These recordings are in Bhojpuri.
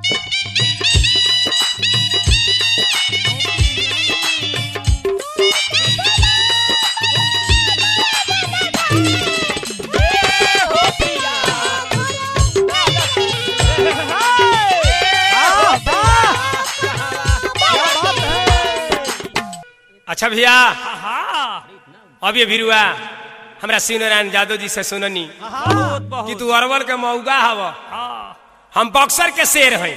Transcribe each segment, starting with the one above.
अच्छा भैया अब ये भिरुआ हमरा शिव नारायण यादव जी से सुननी बहुत कि बहुत तू अरवल के मऊगा हव हाँ, हम बक्सर के शेर हई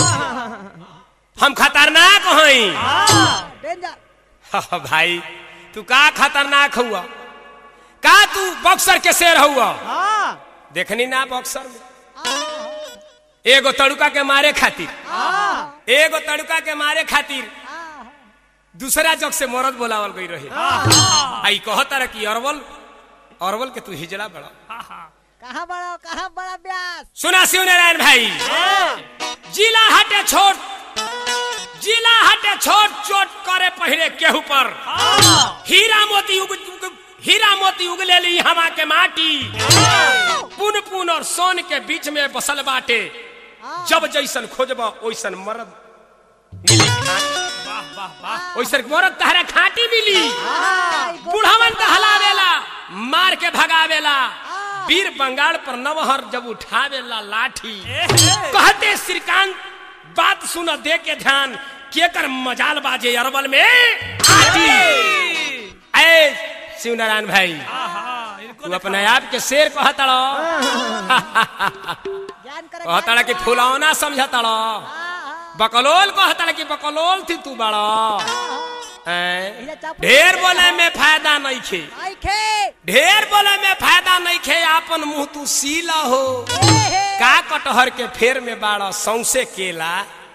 हम खतरनाक हई डेंजर हाँ, भाई तू का खतरनाक हुआ का तू बक्सर के शेर हुआ हाँ देखनी ना बक्सर में एगो तड़ुका के मारे खातिर हाँ एगो तड़ुका के मारे खातिर दूसरा जग से मरद बोलावल गई रहे आई कहता रहा कि अरवल अरवल के तू हिजड़ा बड़ा कहाँ बड़ा कहाँ बड़ा ब्यास सुना शिव नारायण भाई जिला हटे छोट जिला हटे छोट चोट करे पहले केहू पर हीरा मोती उग, उग हीरा मोती उगले ली हमा के माटी पुन पुन और सोन के बीच में बसल बाटे जब जैसन खोजब ओइसन मरद मिली खाटी। वाह वाह वाह ओइसन मरद तहरा खाटी मिली हाँ, बुढ़ावन दहलावेला मार के भगावेला वीर बंगाल पर नवहर जब उठावेला लाठी कहते श्रीकांत बात सुन दे के ध्यान केकर मजाल बाजे अरबल में आटी ऐ शिव नारायण भाई आहा, इनको तू अपने आप के शेर कहतड़ो ज्ञान करे कहतड़ा कि फुलौना समझतड़ो बकलोल कहतड़ा कि बकलोल थी तू बड़ा ऐ, ढेर बोले में फायदा नहीं खे आई खे ढेर बोले में फायदा नहीं खे आपन मुंह तू सीला हो हे हे का कटहर के फेर में बाड़ा सौसे केला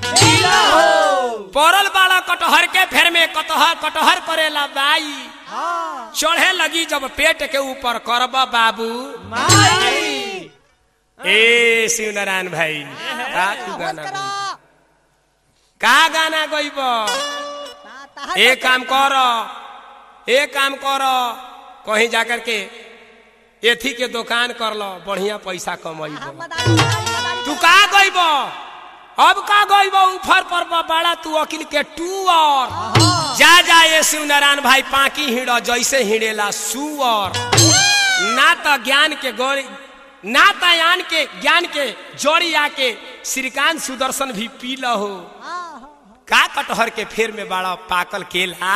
पड़ल बाड़ा कटहर के फेर में कटहर कटहर करेला बाई हाँ चढ़े लगी जब पेट के ऊपर करब बाबू माई ए शिव नारायण भाई का तू गाना करो गइब? का गाना गईब ता- ताहा एक काम कर एक काम कर कहीं जाकर के एथी के दुकान कर लो बढ़िया पैसा हाँ, कमैब मदारी मदारी मदारी तू का गईब अब का गईब ऊपर पर बा- बड़ा तू अकिल के टूअर जा जा ये शिव नारायण भाई पाकी हिड़ जैसे हिड़ेला सुअर ना तो ज्ञान के गौरी ना तो यान के ज्ञान के जोड़ी आके श्रीकांत सुदर्शन भी पी हो हाँ, हाँ, का कटहर के फेर में बड़ा पाकल केला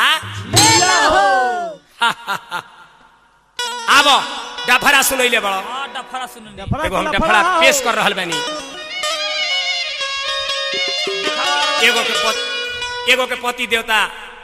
आबो डफरा सुनैले बड़ो हाँ, डफरा सुननी एगो हम डफरा पेश कर रहल बानी एगो के पत, एगो के पति देवता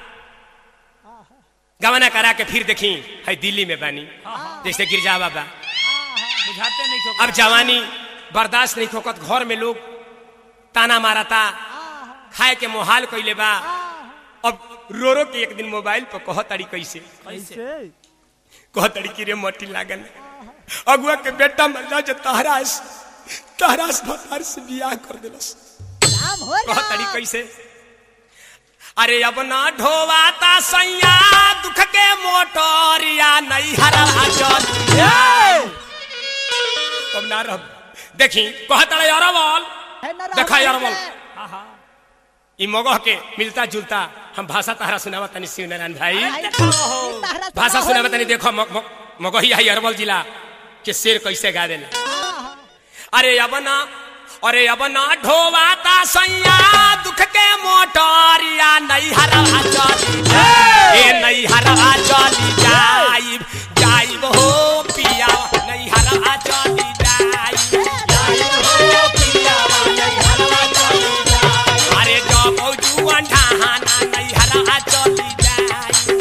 गवना करा के फिर देखी है दिल्ली में बानी जैसे गिरजा बाबा बुझाते नहीं क्यों अब जवानी बर्दाश्त नहीं खोकत घर में लोग ताना मारता खाए के मोहाल कैले बा अब रो रो के एक दिन मोबाइल पर कह तारी कैसे कैसे कह तारी की रे मटी लागल अगुआ के बेटा मर जा जो तहरास तहरास भतार से बियाह कर दिलस राम हो कह तारी कैसे अरे अब ना ढोवाता सैया दुख के मोटरिया नहीं हरा चल अब ना रह देखी कह तारे अरवल देखा अरवल हाँ हाँ ई मगह के मिलता जुलता हम भाषा तहरा सुनावा तनी शिव नारायण भाई भाषा सुनावा तनी देखो म- म- मगही आई अरवल जिला के शेर कैसे गा देला अरे अब ना अरे अब ना ढोवाता सैया दुख के मोटरिया नहीं हरा चली ए नहीं हरा चली जाइब जाइब हो पिया नहीं हरा चली जाइब जाइब हो पिया नहीं हरा चली जाइब अरे जब जुआन ढाहाना नहीं हरा चली जाइब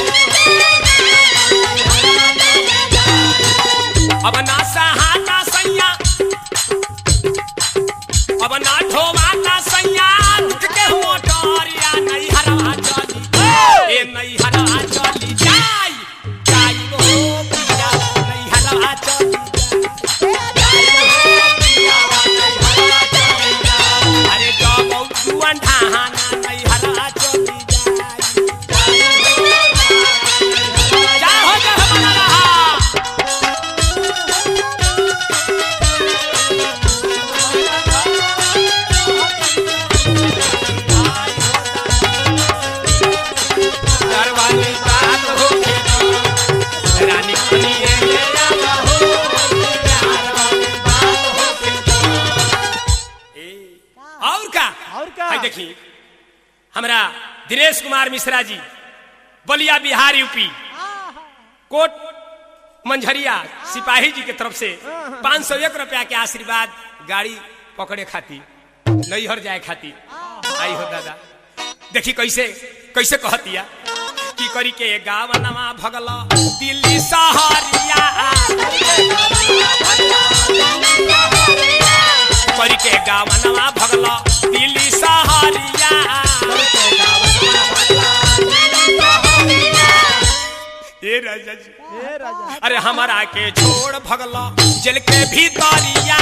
अब ना सहाता सैया अब ना ढोवाता सैया दुख के मोटरिया नहीं हरा चली ए नहीं हरा चली जाई जाई हो पिया नहीं हरा चली अरे जब जुआन ढाहाना नहीं हरा चली जाई जा हो जा हमारा रहा आई देखी हमरा दिनेश कुमार मिश्रा जी बलिया बिहार यूपी कोट मंझरिया सिपाही जी के तरफ से पाँच सौ एक रुपया के आशीर्वाद गाड़ी पकड़े खाती नैहर जाए खाती आई हो दादा देखी कैसे कैसे कहतिया की करी के गावनमा भगल दिल्ली सहरिया करी के गावनमा भगल दिल्ली सहरिया ए राजा जी ए राजा अरे हमारा के छोड़ भगल जेल के भीतरिया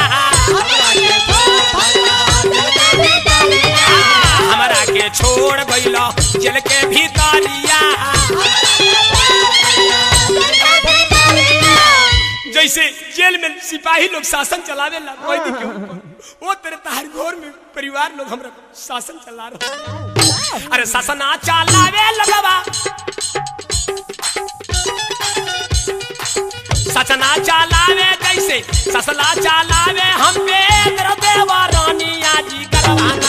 हमारा के छोड़ गइल जेल के भीतरिया जैसे जेल में सिपाही लोग शासन चलावे ला कोई नहीं क्यों वो तेरे तहार घर में परिवार लोग हमरा शासन चला रहे अरे शासन आ चलावे लगवा सचना चलावे कैसे ससला चलावे हम पे तेरा देवा रानिया जी करवाना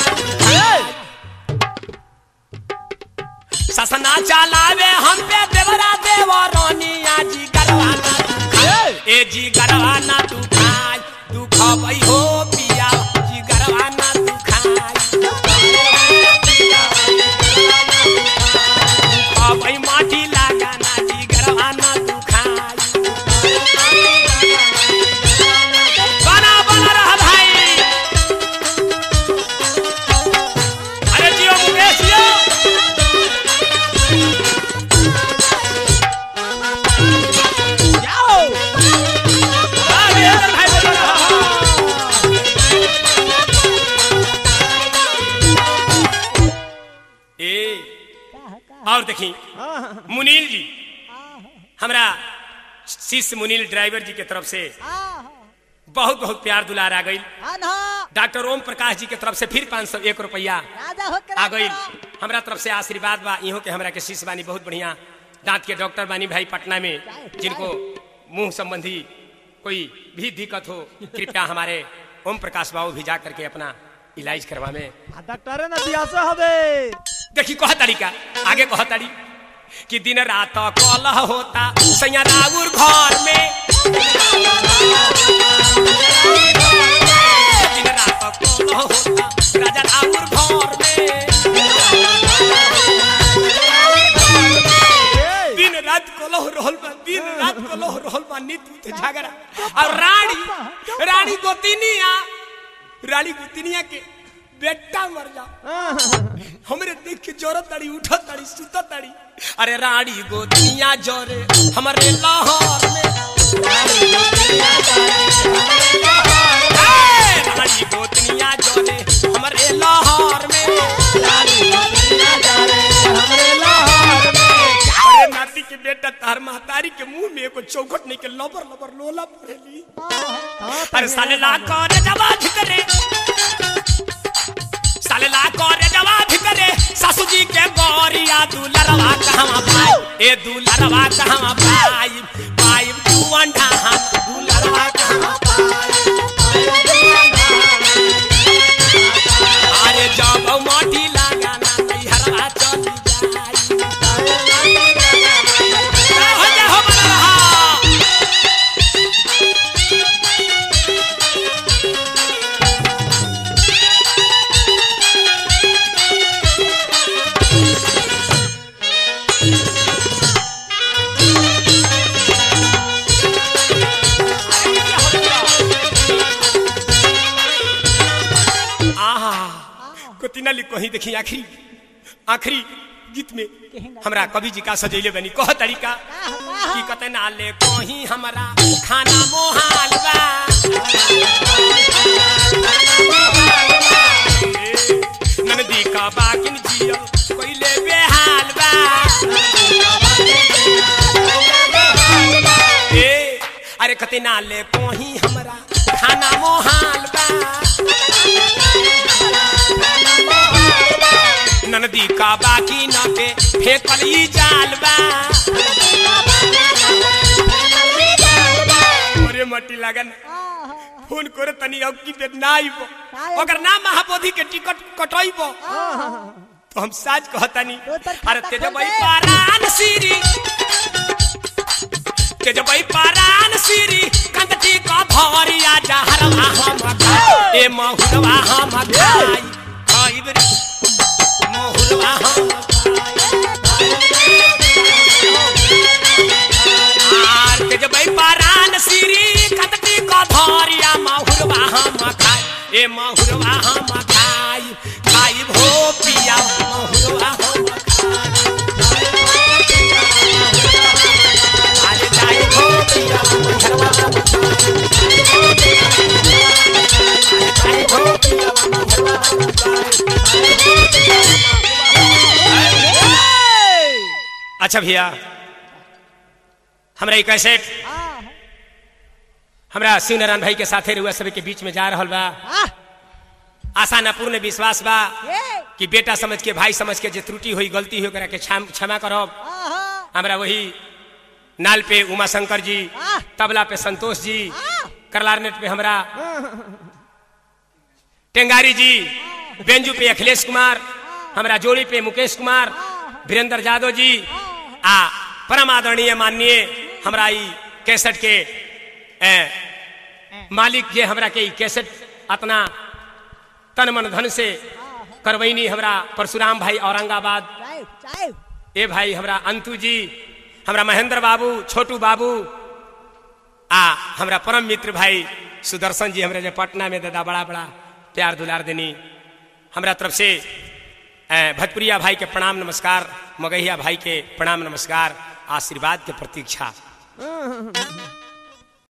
ससना चलावे हम पे देवरा देवा रानिया जी करवाना ए जी करवाना तू खाई तू खबई हो पिया जी करवाना तू खाई खबई माटी लगाना जी करवाना तू खाई बना बना रहा भाई अरे जियो मुकेश जियो हाँ, वीरेंद्र भाई बना रहा। ए और देखी मुनील जी हमरा शिष्य मुनील ड्राइवर जी के तरफ से बहुत बहुत प्यार दुलार आ गई डॉक्टर ओम प्रकाश जी के तरफ से फिर पाँच सौ एक रुपया राजा होकर आ गई हमरा तरफ से आशीर्वाद बा इहो के हमरा के शिष्य बानी बहुत बढ़िया दांत के डॉक्टर बानी भाई पटना में जिनको मुंह संबंधी कोई भी दिक्कत हो कृपया हमारे ओम प्रकाश बाबू भी जा करके अपना इलाज करवावे डॉक्टर ना दियासा हवे देखी कह तरीका आगे कह तारी कि दिन रात कलह होता सैया राउर घर में दिन रात कलह होता राजा राउर घर में दिन रात कलह रहल बा दिन रात कलह रहल बा नित नित झगड़ा और रानी रानी गोतिनिया रानी गोतिनिया के बेटा मर जा हमरे देख के जरूरत ताड़ी उठत ताड़ी सुतत ताड़ी अरे रानी गोतिनिया जोरे हमरे लाहौर में ए, रानी गोतिनिया जोरे हमरे लाहौर में अरे नाती के बेटा तार महतारी के मुंह में एगो चौखट नहीं के लबर लबर लोला पड़ेली अरे साले ला कर जवा भितरे साले ला कर जवा भितरे सासू जी के गोरिया दुलरवा कहवा पाई ए दुलरवा कहवा पाई पाई तू अंडा हम दुलरवा कहवा अरे जब मोटी लगाना नैहरवा चली जाई हो जा हो बना रहा आहा कोतिना लिख कहीं देखी आखिरी आखिरी गीत में हमरा कवि जी का सजैले बनी कह तरीका कि कते ना ले कहीं हमरा खाना मोहाल बा ए, ननदी का बाकिन जियो कोइले बेहाल बा ए अरे कते ना ले कहीं हमरा खाना मोहाल बा ननदी का बाकी न पे फेंकल ई जाल बा अरे मट्टी लगन आहा, फोन करे तनी अब की पे ना आइबो आइबो। अगर ना महाबोधि के टिकट कटइबो तो हम साज कहतनी तो तर अरे खाता तेज खोल भाई दे। पारान सीरी तेज भाई पारान सीरी कंदटी का भवरिया जहरवा हम खाई ए महुरवा हम खाई खाई रे महुरवा हम आर तेज भाई पारान सीरी कंदटी का भवरिया महुरवा हम खाई ए महुरवा हम खाई खाई भो पिया महुरवा हम आज जाई भो पिया महुरवा हम खाई भो पिया महुरवा हम अच्छा भैया हमरा एक कैसेट आहा, हमरा शिव नारायण भाई के साथे रुआ सभी के बीच में जा रहल बा आह, आशा न पूर्ण विश्वास बा ये, कि बेटा समझ के भाई समझ के जे त्रुटि हुई गलती हुई ओकरा के क्षम- क्षमा करब आहा, हमरा वही नाल पे उमा शंकर जी आह। तबला पे संतोष जी आह, करलारनेट पे हमरा टेंगारी जी बेंजू पे अखिलेश कुमार हमरा जोड़ी पे मुकेश कुमार वीरेंद्र यादव जी आ परम आदरणीय माननीय हमरा ई कैसेट के ए, मालिक जे हमरा के ई कैसेट अपना तन मन धन से करवैनी हमरा परशुराम भाई औरंगाबाद चाय, चाय, ए भाई हमरा अंतु जी हमरा महेंद्र बाबू छोटू बाबू आ हमरा परम मित्र भाई सुदर्शन जी हमरा जे पटना में दादा बड़ा बड़ा प्यार दुलार देनी हमरा तरफ से ए, भजपुरिया भाई के प्रणाम नमस्कार मगहिया भाई के प्रणाम नमस्कार आशीर्वाद के प्रतीक्षा